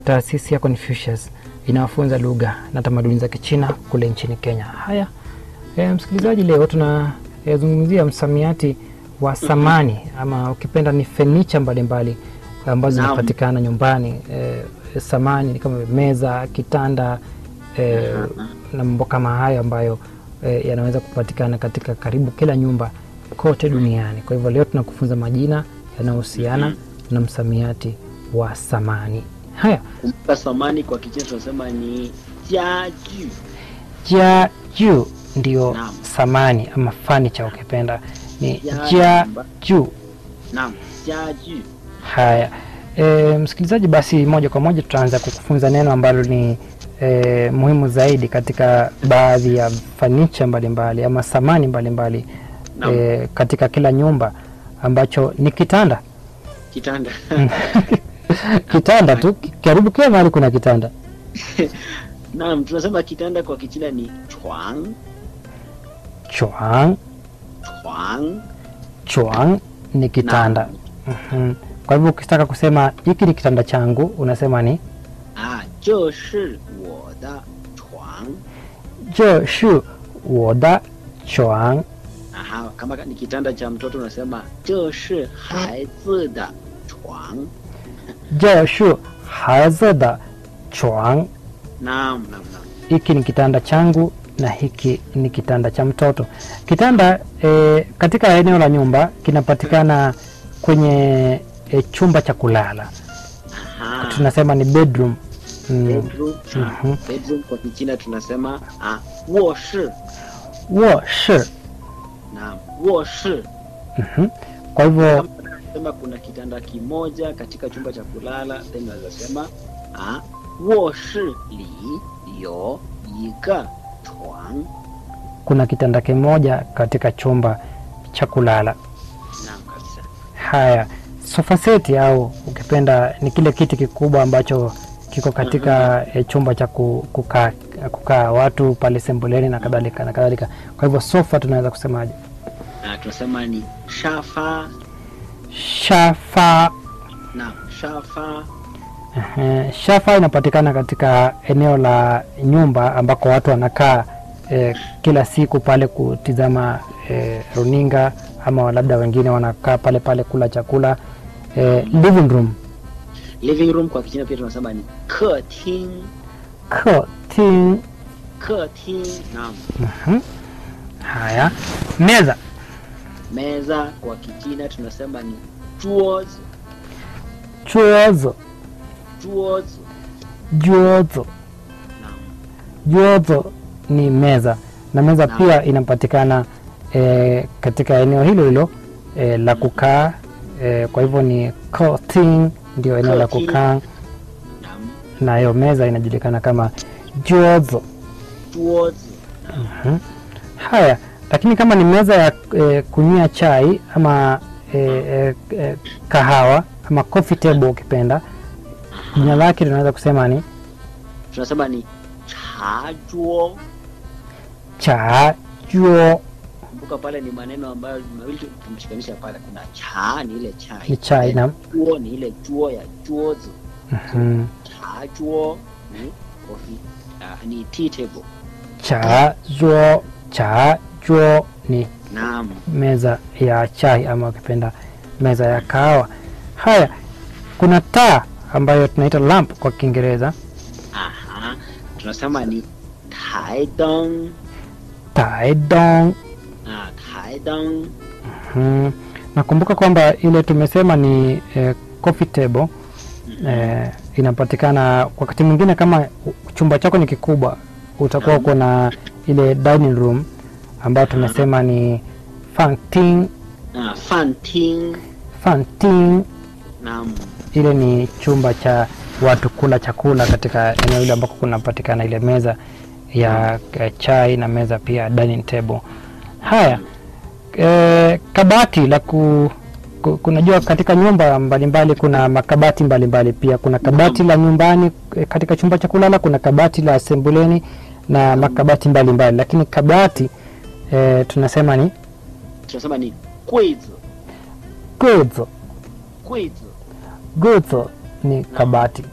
Taasisi ya Confucius inawafunza lugha na tamaduni za Kichina kule nchini Kenya. Haya, e, msikilizaji, leo tunazungumzia msamiati wa samani ama ukipenda ni fenicha mbalimbali ambazo Naam. zinapatikana nyumbani. E, samani ni kama meza, kitanda e, na mambo kama hayo ambayo e, yanaweza kupatikana katika karibu kila nyumba kote duniani. Kwa hivyo leo tunakufunza majina yanayohusiana na msamiati wa samani. Haya, Kumbuka samani kwa Kichina tunasema ni jiaju. jia juu ndio Naam. samani ama fanicha ukipenda ni Jia jia nyumba. juu. Naam, jiaju. Haya, e, msikilizaji, basi moja kwa moja tutaanza kukufunza neno ambalo ni e, muhimu zaidi katika baadhi ya fanicha mbalimbali ama samani mbalimbali Naam. e, katika kila nyumba ambacho ni kitanda. Kitanda. Kitanda tu, karibu kila mahali kuna kitanda. Naam, tunasema kitanda kwa Kichina ni chuang, Chuang, chuang. chuang ni kitanda. Mhm. Kwa hivyo ukitaka kusema hiki ni kitanda changu unasema ni 啊，这是我的床。 这是我的床。 Aha, kama ni kitanda cha mtoto unasema 这是孩子的床。 这是孩子的床。 Naam, naam, naam. Hiki ni kitanda changu na hiki ni kitanda cha mtoto. Kitanda e, katika eneo la nyumba kinapatikana kwenye e, chumba cha kulala, Aha. tunasema ni bedroom. Mm. Bedroom. Mhm. Bedroom kwa Kichina tunasema ah, 卧室。 卧室 Naam, 卧室。 Mhm. Kwa hivyo Kama tunasema kuna kitanda kimoja katika chumba cha kulala, then unaweza sema ah, 卧室里有一个床。 kuna kitanda kimoja katika chumba cha kulala. Naam kabisa. Haya, sofa seti au ukipenda ni kile kiti kikubwa ambacho kiko katika e, chumba cha ku- kukaa kukaa watu pale sembuleni na kadhalika na kadhalika. Kwa hivyo sofa tunaweza kusemaje? Ah, tunasema ni shafa. Shafa. Naam, shafa. Ehe, shafa inapatikana katika eneo la nyumba ambako watu wanakaa e, kila siku pale kutizama e, runinga ama labda wengine wanakaa pale pale kula chakula e, living room Living room kwa Kichina pia tunasema ni 客厅。 客厅客厅。Naam. Mhm. Haya, meza Meza kwa Kichina tunasema ni 桌子。 chuozo 桌子。 juozo Naam. juozo ni meza na meza Naam. pia inapatikana e, katika eneo hilo hilo e, la kukaa e, kwa hivyo ni courting ndio eneo la Courting. kukaa Naam. na hiyo meza inajulikana kama juozo 桌子。 Mhm. Haya, lakini kama ni meza ya e, kunywia chai ama e, e, e, kahawa ama coffee table ukipenda, jina lake tunaweza kusema ni tunasema ni 茶桌。 cha juo, Kumbuka pale ni maneno ambayo mawili tu- tumeshikanisha pale. Kuna cha ni ile chai, Ni chai, naam. Chuo ni ile chuo ya chuozi. Mhm. Cha chuo ni coffee, ah, ni tea table. cha juo, cha juo ni Naam. meza ya chai ama ukipenda meza ya kahawa. Haya, kuna taa ambayo tunaita lamp kwa Kiingereza, Aha. Tunasema ni taidong. taedong. Ah, taidong. Mhm. Nakumbuka kwamba ile tumesema ni eh, coffee table eh, inapatikana wakati mwingine kama chumba chako ni kikubwa, utakuwa uko na ile dining room ambayo tumesema ni fanting, Ah, fanting. fanting. Naam. Ile ni chumba cha watu kula chakula katika eneo hilo ambako kunapatikana ile meza ya eh, chai na meza pia dining table. Haya, eh, kabati la ku, ku, kunajua katika nyumba mbalimbali kuna makabati mbalimbali pia kuna kabati la nyumbani eh, katika chumba cha kulala kuna kabati la sembuleni na makabati mbalimbali lakini kabati eh, tunasema ni Tunasema ni 柜子。 gozo 柜子。 gozo ni kabati